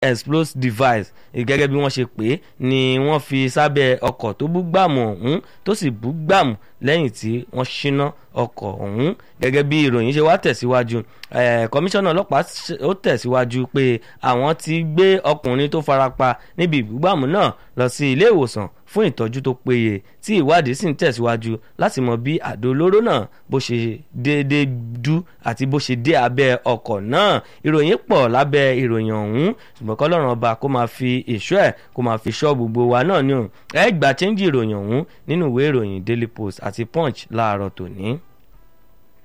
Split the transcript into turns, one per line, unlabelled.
explosive device gẹ́gẹ́ bí wọ́n ṣe pè é ni wọ́n fi sábẹ́ ọkọ̀ tó bú gbàmù ọ̀hún tó sì bú gbàmù lẹ́yìn tí wọ́n ṣíná ọkọ̀ ọ̀hún gẹ́gẹ́ bí ìròyìn ṣe wá tẹ̀síwájú kọmíṣánná ọlọ́pàá ó tẹ̀síwájú pé àwọn ti gbé ọkùnrin tó farapa níbi ìbúgbàmù náà lọ sí ilé ìwòsàn fún ìtọ́jú tó péye tí ìwádìí sì ń tẹ̀síwájú láti mọ bí àdó olóró náà bó ṣe déédéé dú àti bó ṣe dé abẹ́ ọkọ̀ náà ìròyìn pọ̀ lábẹ́ ìròyìn ọ̀hún ṣùgbọ́n kọ́lọ́run ọba kó máa fi ìṣọ́ ẹ̀ kó máa fi ṣọ́ gbogbo wa náà ní o ẹ gbà chẹ́ńjì ìròyìn ọ̀hún nínú ìwé ìròyìn daily post àti punch láàárọ̀ tòní.